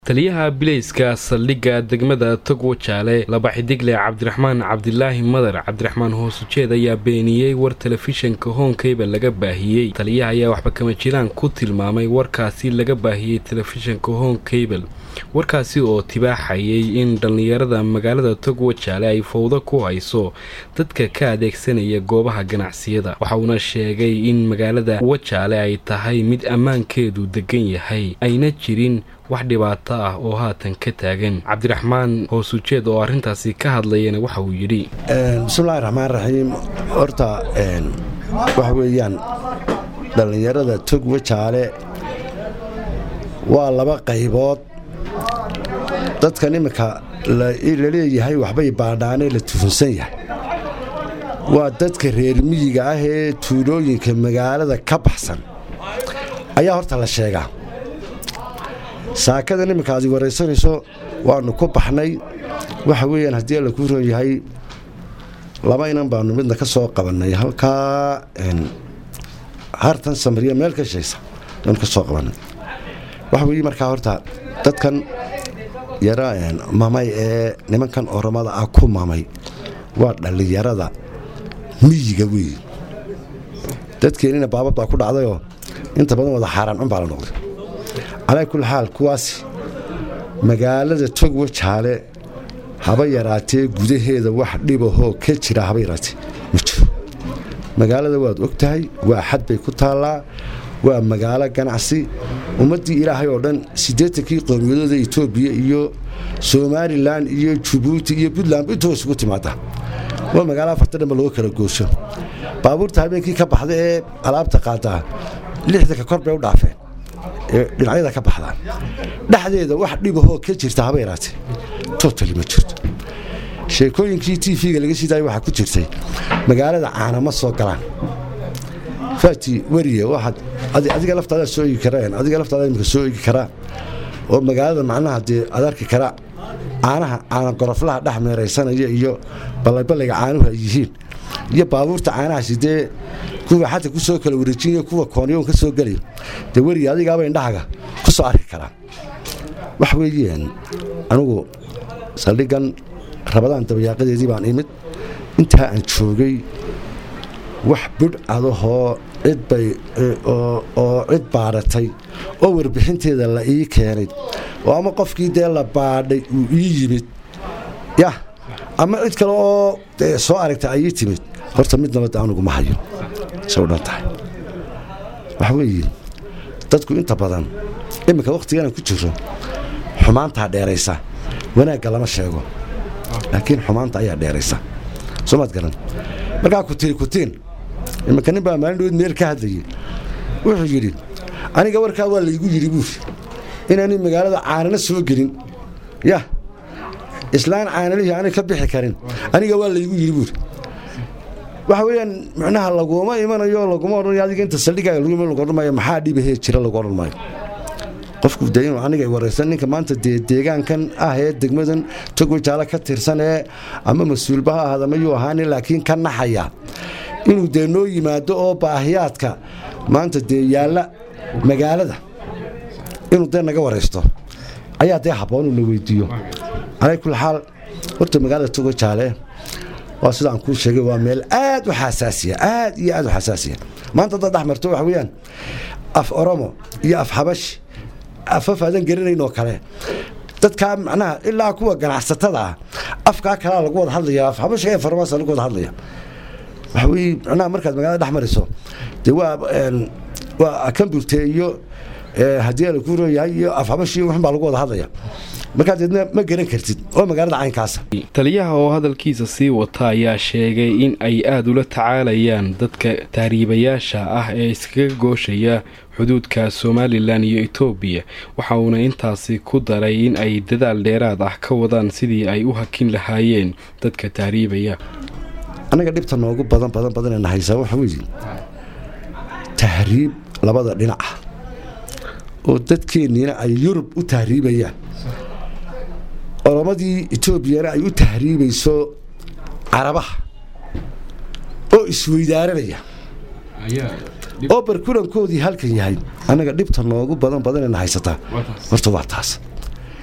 taliyaha bileyska saldhigga degmada togwo jaale laba xidigle cabdiraxmaan cabdilaahi madar cabdiraxmaan hoosujeed ayaa beeniyey war telefishinka hoonkeyba laga baahiyey taliyaha ayaa waxba kama jiraan ku tilmaamay warkaasi laga baahiyey telefishinka hoonkeyble warkaasi oo tibaaxayay in dhallinyarada magaalada togwo jaale ay fowdo ku hayso dadka ka adeegsanaya goobaha ganacsiyada waxa uuna sheegay in magaalada wajaale ay tahay mid ammaankeedu degan yahay ayna jirin wax dhibaato ah oo haatan ka taagan cabdiraxmaan hoosujeed oo arrintaasi ka hadlayana waxa uu yidhi bismillahi raxmaan raxiim horta waxa weeyaan dhallinyarada togwa jaale waa laba qaybood dadkan iminka la leeyahay waxbay baadhaanee la tufunsan yahay waa dadka reer miyiga ah ee tuulooyinka magaalada ka baxsan ayaa horta la sheegaa saakadan iminka aad waraysanayso waanu ku baxnay waxa weeyaan haddii alla kuu roon yahay laba inan baanu midna ka soo qabannay halkaa hartan samariya meel ka shaysa baanu ka soo qabannay waxa weeye markaa horta dadkan yara mamay ee nimankan oromada ah ku mamay waa dhallinyarada miyiga weeye dadkeennina baabad baa ku dhacdayoo inta badan wada xaaraan cun baa la noqday calaa kulli xaal kuwaasi magaalada togwa jaale haba yaraatee gudaheeda wax dhibahoo ka jira haba yaraatee ma jiro magaalada waad og tahay waa xad bay ku taallaa waa magaalo ganacsi ummaddii ilaahay oo dhan siddeetankii qowmiyadooda etoobiya iyo somalilan iyo jabuuti iyo puntland intoo isugu timaada waa magaalo afarta dhanba lagu kala goosho baabuurta habeenkii ka baxda ee alaabta qaadaa lixdanka kor bay u dhaafeen dhinacyada ka baxdaan dhexdeeda wax dhibahoo ka jirta haba yaraatee totali ma jirto sheekooyinkii tv-ga laga sidaaya waxaa ku jirtay magaalada caana ma soo galaan fati weriye waxaad adiga laftaada soo egi karaan adiga laftaada imika soo egi karaa oo magaalada macnaha dee aad arki kara caanaha caana goroflaha dhex meeraysanaya iyo ballayballayga caanuhu ay yihiin iyo baabuurta caanahaasi dee kuwa xata ku soo kala wareejinaya kuwa koonyoon ka soo gelaya dee weriye adigaaba indhahaga ku soo arki karaa wax weeyeen anugu saldhiggan rabadaan dabayaaqadeedii baan imid intaa aan joogay wax budh adahoo cidbay oo cid baadhatay oo warbixinteeda la ii keenay oo ama qofkii dee la baadhay uu ii yimid yah ama cid kale oo soo aragta ay ii timid horta mid nabadda anugu ma hayo say u dhan tahay waxa weeye dadku inta badan iminka wakhtiganaan ku jiro xumaantaa dheeraysa wanaagga lama sheego laakiin xumaanta ayaa dheeraysa soo maad garan markaa kutiin kutiin iminka nin baa maalin dhoweed meel ka hadlayay wuxuu yidhi aniga warkaa waa laygu yidhi buuri inaanay magaalada caanana soo gelin yah islaan caanalihii aanay ka bixi karin aniga waa laygu yidhi buuri waxa weeyaan micnaha laguma imanayo laguma odhanayo adiga inta saldhigaaga lagu iman lagu odhan maayo maxaa dhibahee jira lagu odhan maayo qofku dee inuu aniga waraysan ninka maanta dee deegaankan ah ee degmadan togwa jaalo ka tirsan ee ama mas-uulba ha ahaada mayuu ahaanin laakiin ka naxaya inuu dee noo yimaado oo baahiyaadka maanta dee yaalla magaalada inuu dee naga waraysto ayaa dee habboon uu na weydiiyo calaa kulli xaal horta magaalada togwa jaale waa sida aan kuu sheegay waa meel aad u xasaasiya aad iyo aad u xasaasiya maanta dad dhex marto waxa weeyaan af oromo iyo af xabashi afaf aadan garanayn oo kale dadkaa macnaha ilaa kuwa ganacsatada ah afkaa kalaa lagu wada hadlaya af xabashiga ee farmaasa lagu wada hadlaya waxa weye macnaha markaad magaalada dhex mariso dee waa waa kamburte iyo haddii ala ku rooyahay iyo af xabashi waxun baa lagu wada hadlaya markaa deedna ma garan kartid oo magaalada caynkaasa taliyaha oo hadalkiisa sii wata ayaa sheegay in ay aada ula tacaalayaan dadka tahriibayaasha ah ee iskaga gooshaya xuduudka somalilan iyo etoobiya waxa uuna intaasi ku daray in ay dadaal dheeraad ah ka wadaan sidii ay u hakin lahaayeen dadka tahriibaya annaga dhibta noogu badan badan badanee nahaysaa waxa weeye tahriib labada dhinac ah oo dadkeenniina ay yurub u tahriibayaan oromadii etoobiyana ay u tahriibayso carabaha oo isweydaaranaya oo barkulankoodii halkan yahay annaga dhibta noogu badan badanayna haysataa horta waa taas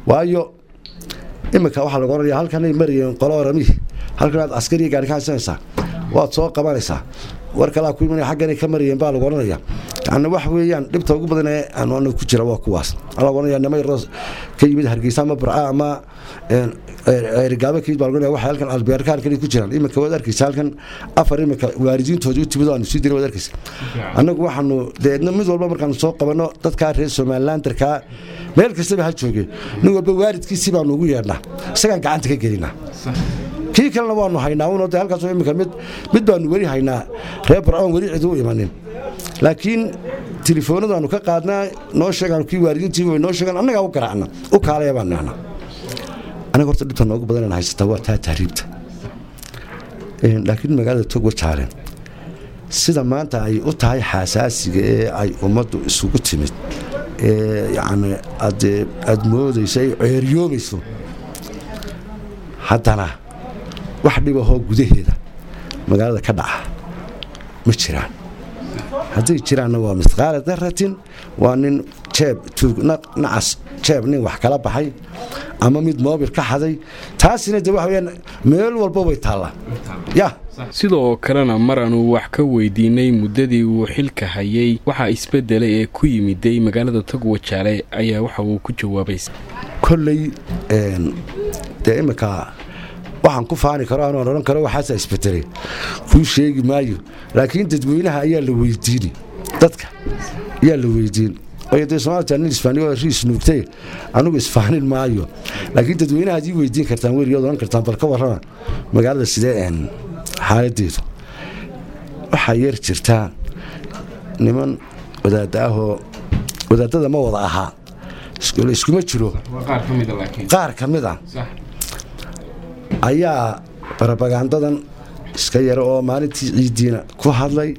waayo iminka waxaa lagu oranaya halkanay marayeen qolo oramihi halkan aad askariya gaari ka haysanaysaa waad soo qabanaysaa war kalaa ku imanaya xagganay ka marayeen baa lagu oranaya yani wax weeyaan dhibta ugu badan ee aanu anagu ku jira waa kuwaas waxaa lagu oranaya nima yaroo ka yimid hargeysa ama burca ama erigaaba kayid baa lagu oranaya waxay halkan albeerka halkan ku jiraan iminka waad arkaysa halkan afar iminka waalidiintooda u timid oo aanu sii diray waad arkaysa annagu waxaanu deedna mid walba markaanu soo qabanno dadkaa reer somalilandarkaa meel kastaba ha jooge nin walba waalidkiisii baanu ugu yeedhnaa isagaan gacanta ka gelinaa kii kalena waanu haynaa un de halkaas imika mid mid baanu weli haynaa reer barcoon weli cid u imanin laakiin telefoonadaanu ka qaadnaa noo sheegaan kii waalidiintii way noo sheegaan annagaa u garaacna u kaalaya baan nahnaa aniga horta dhibta noogu badan inaan haysataa waa taa tahriibta laakiin magaalada togwa jaale sida maanta ay u tahay xaasaasiga ee ay ummaddu isugu timid ee yacni ade aada moodayso ay ceeryoomayso haddana wax dhibahoo gudaheeda magaalada ka dhaca ma jiraan hadday jiraanna waa misqaala daratin waa nin jeeb nacas jeeb nin wax kala baxay ama mid moobil ka xaday taasina de waxa weyaan meel walba way taallaa ya sidoo kalena mar aanu wax ka weydiinay muddadii uu xilka hayay waxaa isbedelay ee ku yimiday magaalada togwajaale ayaa waxa uu ku jawaabay kolley dee iminka waxaan ku faani karo anoon odhan karo waxaasa isbedelay kuu sheegi maayo laakiin dadweynaha ayaa la weydiini dadka ayaa la weydiin waayo dee soomaalita nin isfaaniyo riis nuugtay anugu isfaanin maayo laakiin dadweynaha ad ii weydiin kartaan weligood odhan kartaan bal ka warrama magaalada sidee xaaladeedu waxaa yeer jirtaa niman wadaadda ahoo wadaadada ma wada ahaa iskuma jiro qaar ka mid a ayaa barabagaandadan iska yara oo maalintii ciiddiina ku hadlay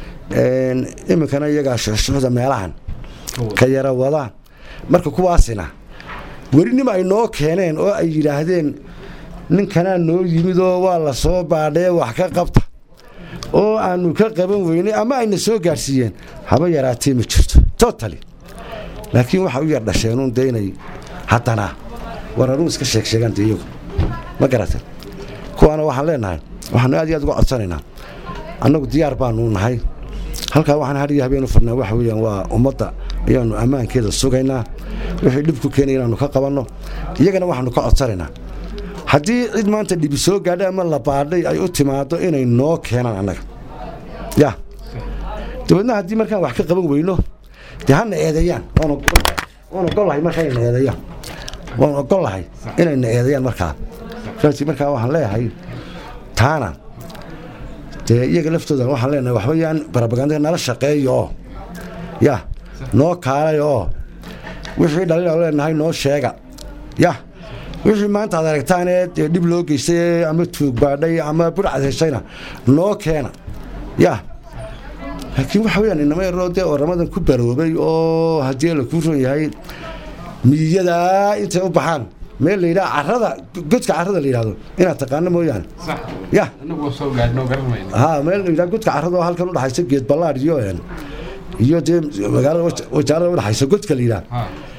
iminkana iyagaa shuxshuxda meelahan ka yara wada marka kuwaasina welinima ay noo keeneen oo ay yidhaahdeen ninkanaa noo yimid oo waa la soo baadhee wax ka qabta oo aanu ka qaban weynay ama ayna soo gaadhsiiyeen haba yaraatee ma jirto totali laakiin waxay u yar dhasheenuun de inay haddana wararuu iska sheegsheegaan de iyagu ma garatan kuwaana waxaan leenahay waxaanu aad iyo aad uga codsanaynaa annagu diyaar baanu nahay halkaa waxaan hadhiyo habeenu fadnaa waxa weeyaan waa ummadda ayaannu ammaankeeda sugaynaa wixii dhib ku keenay inaannu ka qabanno iyagana waxaanu ka codsanaynaa haddii cid maanta dhibi soo gaadhay ama la baadhay ay u timaado inay noo keenaan annaga ya dabeedna haddii markaan wax ka qaban weyno dee hana eedeeyaan waan ogollahay markaa inayna eedeeyaan waan ogollahay inayna eedeeyaan markaa markaa waxaan leeyahay taana dee iyaga laftooda waxaan leenahay waxba yaan barabagandada nala shaqeeyo oo ya noo kaalay oo wixii dhalin aan leenahay noo sheega ya wixii maanta aad aragtaanee dee dhib loo geystay ama tuug baadhay ama budhcad heshayna noo keena ya laakiin waxa weyaan inama yaroo dee oramadan ku baroobay oo haddii la kuu ron yahay miiyadaa intay u baxaan meel la yidhaha carada godka carada la yidhahdo inaad taqaano mooyaane ya ha meel la yidhaha godka carada oo halkan udhaxaysa geed ballaadh iyo iyo dee magaalada wajaalada udhaxaysa godka la yidhaha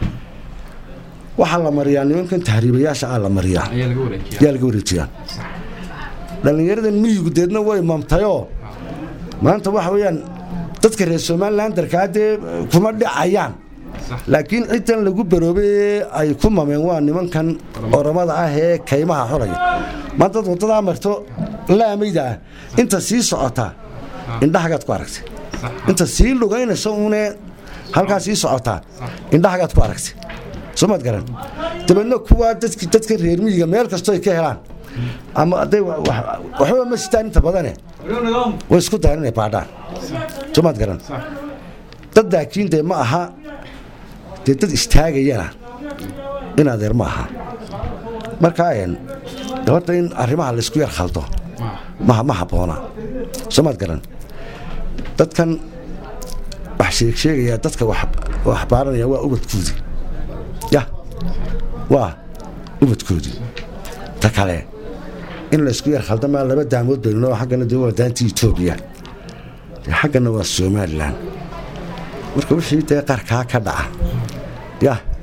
waxaa la mariyaa nimankan tahriibayaasha aa la mariyaa yaa laga wareejiyaa dhallinyaradan miyigu deedna way mamtayoo maanta waxa weeyaan dadka reer somalilandarkaa dee kuma dhacayaan laakiin ciddan lagu baroobay ay ku mameen waa nimankan oramada ah ee kaymaha xolaya maanta dad waddadaa marto laamayda ah inta sii socotaa indhahagaad ku aragtay inta sii lugaynayso uune halkaa sii socotaa indhahagaad ku aragtay soo maad garan dabeedna kuwaa dadka reer miyiga meel kastoo ay ka helaan ama aday waxba ma sitaan inta badane way isku dayan inay baadhaan soo maad garan dad laakiin dee ma aha dee dad istaagayana in adeer ma aha markaa horta in arrimaha laysku yar khaldo ma habboona soo maad garan dadkan wax sheegsheegaya dadka wax baaranaya waa ubadkoodii ya waa ubadkoodii ta kale in laysku yar khaldamaa laba daamood baynunoo xaggana dee waa daantii etoobiya xaggana waa somalilan marka wixii dee qarkaa ka dhaca ya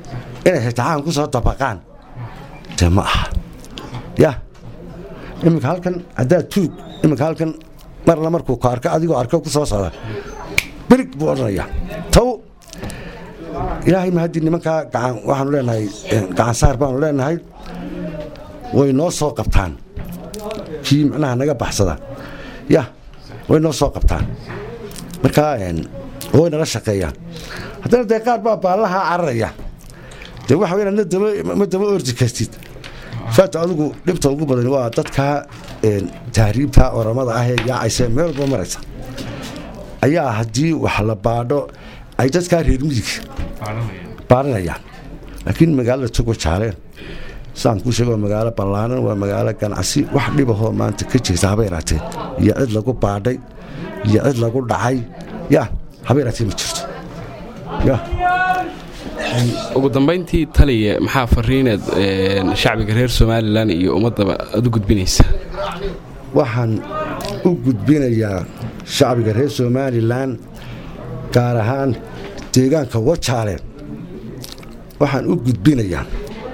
inay xitaxaan ku soo dabaqaan dee ma aha ya iminka halkan haddaad tuug iminka halkan marla markuu ka arko adigoo arko ku soo socda berig buu odhanayaa taw ilaahay ma haddii nimankaa gacan waxaanu leenahay gacan saar baanu leenahay way noo soo qabtaan kii macnaha naga baxsada ya way noo soo qabtaan markaa way nala shaqeeyaan haddana dee qaar baa baallahaa cararaya dee waxa weyn ma daba ordi kartid faata adigu dhibta ugu badan waa dadkaa tahriibta oramada ah ee yaacaysa meel walba maraysa ayaa haddii wax la baadho ay dadkaa reer miyiga baaranayaan laakiin magaalada togo jaaleen saan kuu sheego magaalo ballaanan waa magaalo ganacsi wax dhibahoo maanta ka jirta haba yaraatee iyo cid lagu baadhay iyo cid lagu dhacay ya haba yaraatee ma jirto ya ugu dambayntii taliya maxaa fariineed shacbiga reer somalilan iyo ummaddaba aad u gudbinaysa waxaan u gudbinayaa shacbiga reer somalilan gaar ahaan deegaanka wajaale waxaan u gudbinayaa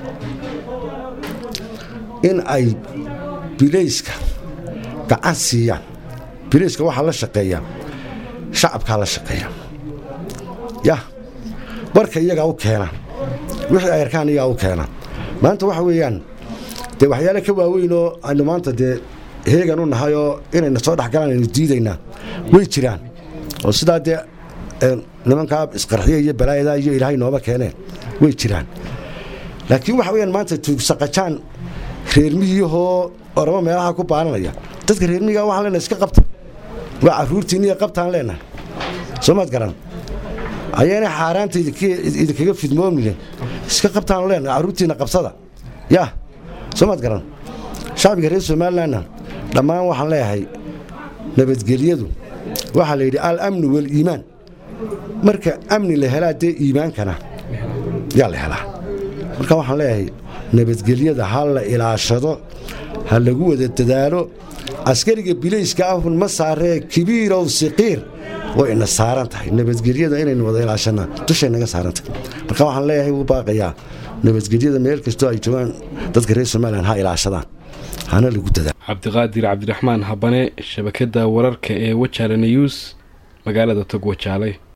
in ay bilayska gacan siiyaan bilayska waxaa la shaqeeyaa shacabkaa la shaqeeya yah barka iyagaa u keena wixii ay arkaan iyagaa u keena maanta waxa weeyaan dee waxyaale ka waaweynoo aynu maanta dee heegan u nahay oo inayna soo dhexgalaan aynu diidaynaa way jiraan oo sidaa dee nimankaa isqarxiya iyo balaayadaa iyo ilaahay nooba keeneen way jiraan laakiin waxa weyaan maanta tuugsaqajaan reermiyihoo oramo meelaha ku baaranaya dadka reermiyiga waxaan leenahay iska qabta waa carruurtiinniya qabtaan leenahay soo maad garan ayaynay xaaraanta idinkaga fidmoomnine iska qabtaan leenahay carruurtiinna qabsada yah soo maad garan shacbiga reer somalilanna dhammaan waxaan leeyahay nabadgelyadu waxaa la yidhi al amnu waliimaan marka amni la helaa dee iimaankana yaa la helaa marka waxaan leeyahay nabadgelyada ha la ilaashado ha lagu wada dadaalo askariga bilayska ahun ma saaree kibiirow siqiir way ina saaran tahay nabadgelyada inaynu wada ilaashanaa dushay naga saaran tahay marka waxaan leeyahay wuu baaqayaa nabadgelyada meel kastoo ay joogaan dadka reer somalilan ha ilaashadaan hana lagu dadaalo cabdiqaadir cabdiraxmaan habane shabakadda wararka ee wajaale news magaalada tog wajaale